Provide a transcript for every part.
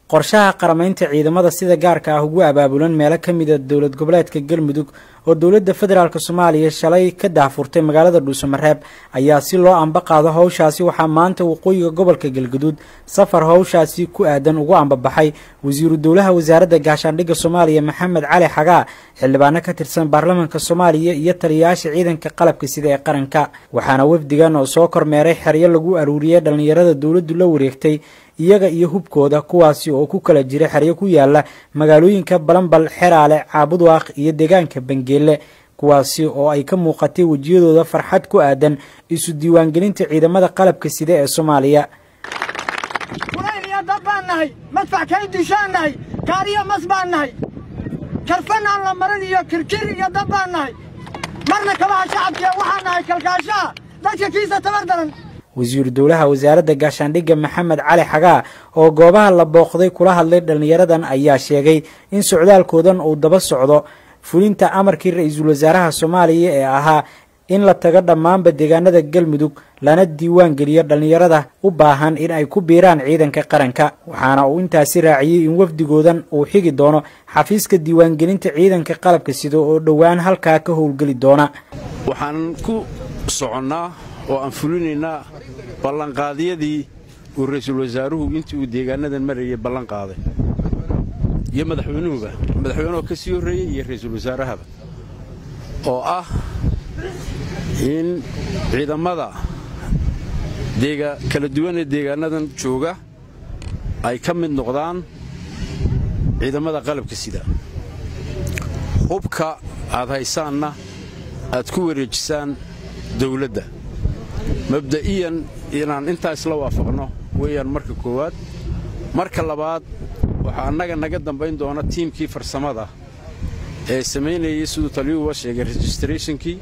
qorshaha qaramaynta ciidamada sida gaarka ah ugu abaabulan meelo ka mida dowlad goboleedka galmudug oo dowladda federaalk soomaaliya shalay ka daahfurtay magaalada dhuusamareeb ayaa si loo amba qaado howshaasi waxaa maanta waqooyiga gobolka galgaduud safar howshaasi ku aadan ugu ambabaxay wasiiru dowlaha wasaaradda gaashaandhigga soomaaliya maxamed cali xagaa xildhibaano ka tirsan baarlamaanka soomaaliya iyo taliyayaasha ciidanka qalabka sida ee qaranka waxaana wafdigan oo soo kormeeray xeryo lagu aruuriyey dhallinyarada dowladdu la wareegtay iyaga iyo hubkooda kuwaasi oo ku kala jira xeryo ku yaala magaalooyinka balanbal xeraale caabudwaaq iyo deegaanka bangeele kuwaasi oo ay ka muuqatay wejiyadooda farxad ku aadan isu diiwaangelinta ciidamada qalabka sida ee soomaaliya kulayn iyo dab baan nahay madfac kay dushaan nahay kaariyo mas baan nahay karfan aan la marin iyo kirkir iyo dab baan nahay marna kabaha shacabkee waxaan nahay kalkaashaha dadka kiisa tabar daran wasiiru dowlaha wasaaradda gaashaandhigga maxamed cali xagaa oo goobaha la booqday kula hadlay dhallinyaradan ayaa sheegay in socdaalkoodan uu daba socdo fulinta amarkii ra-iisul wasaaraha soomaaliya ee ahaa in la tago dhammaanba deegaanada galmudug lana diiwaan geliyo dhallinyarada u baahan in ay ku biiraan ciidanka qaranka waxaana uu intaasi raaciyey in wafdigoodan uu xigi doono xafiiska diiwaangelinta ciidanka qalabka sida oo dhowaan halkaa ka howlgeli doona waxaan ku soconnaa oo aan fulinaynaa ballanqaadyadii uu ra'iisul wasaaruhu intii uu deegaanadan marayay ballan qaaday iyo madaxweynuhuba madaxweynuhu ka sii horreeyey iyo ra'iisul wasaarahaba oo ah in ciidamada kala duwan ee deegaanadan jooga ay ka mid noqdaan ciidamada qalabka sida hubka aad haysaanna aad ku wareejisaan dawladda mabda'iyan inaan intaa isla waafaqno weeyaan marka koowaad marka labaad waxaa annaga naga dambayn doona tiimkii farsamada ee samaynayay siduu taliyuhuba sheegay registrationkii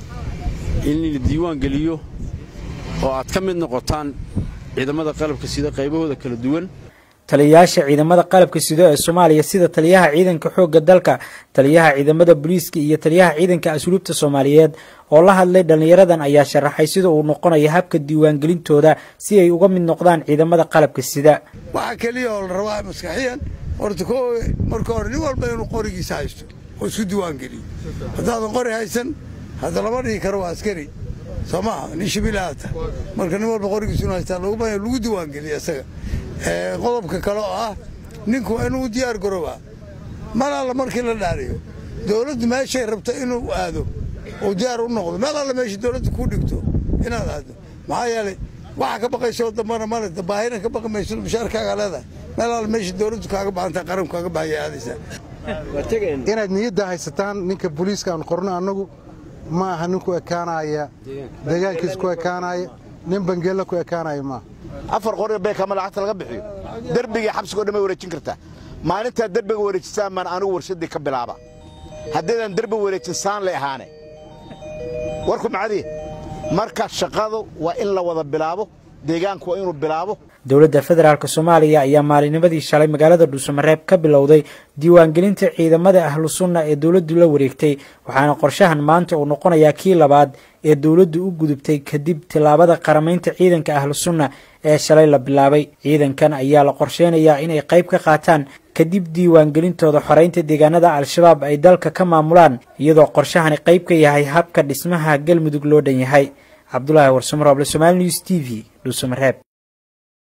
in la diiwaan geliyo oo aad ka mid noqotaan ciidamada qalabka sida qaybahooda kala duwan taliyayaasha ciidamada qalabka sido ee soomaaliya sida taliyaha ciidanka xoogga dalka taliyaha ciidamada booliiska iyo taliyaha ciidanka asluubta soomaaliyeed oo la hadlay dhallinyaradan ayaa sharaxay sida uu noqonayo habka diiwaangelintooda si ay uga mid noqdaan ciidamada qalabka sida waxaa keliya oo la rabaa maskaxiyan horta ko marka hore nin walba inuu qorigiisa haysto oo isku diiwaangeliyo haddaadan qori haysan hadda lama dhihi karo waa askari soo maaha nin shibilaata marka nin walba qorigiisa inu haystaa loguma lagu diiwaangeliyo isaga qodobka kale oo ah ninku waa inuu diyaar garoobaa mar alla markii la dhaariyo dawladdu meeshay rabto inuu aado oo diyaar u noqdo meel alla meesha dawladdu kuu dhigto inaad aado maxaa yeelay waxa ka baqaysoo dambana male baahina ka baqi mayso mushaarkaaga leedahay meel alla meesha dawladdu kaaga baahantaa qaranku kaaga baahaya aadaysaa inaad niyadda haysataan ninka booliiska aan qorno annagu ma aha nin ku ekaanaya deegaankiis ku ekaanaya nin bangeella ku ekaanaya maaha afar qori beekama lacagta laga bixiyo derbigii xabsigo dhan may wareejin kartaa maalintaa derbiga wareejisaan maan anigu warshaddii ka bilaaba haddaydaan derbi wareejin saan lay ahaane warku macadii marka shaqadu waa in la wada bilaabo deegaanku waa inuu bilaabo dowladda federaalk soomaaliya ayaa maalinimadii shalay magaalada dhuusamareeb ka bilowday diiwaangelinta ciidamada ahlu sunna ee dowladdu la wareegtay waxaana qorshahan maanta uu noqonayaa kii labaad ee dowladdu u gudubtay kadib tillaabada qaramaynta ciidanka ahlu sunna ee shalay la bilaabay ciidankan ayaa la qorsheynayaa inay qayb ka qaataan kadib diiwaangelintooda xoreynta deegaanada al-shabaab ay dalka ka maamulaan iyadoo qorshahani qayb ka yahay habka dhismaha galmudug loo dhan yahay cabdulaahi warsamarooble somaali news t v dhuusamareeb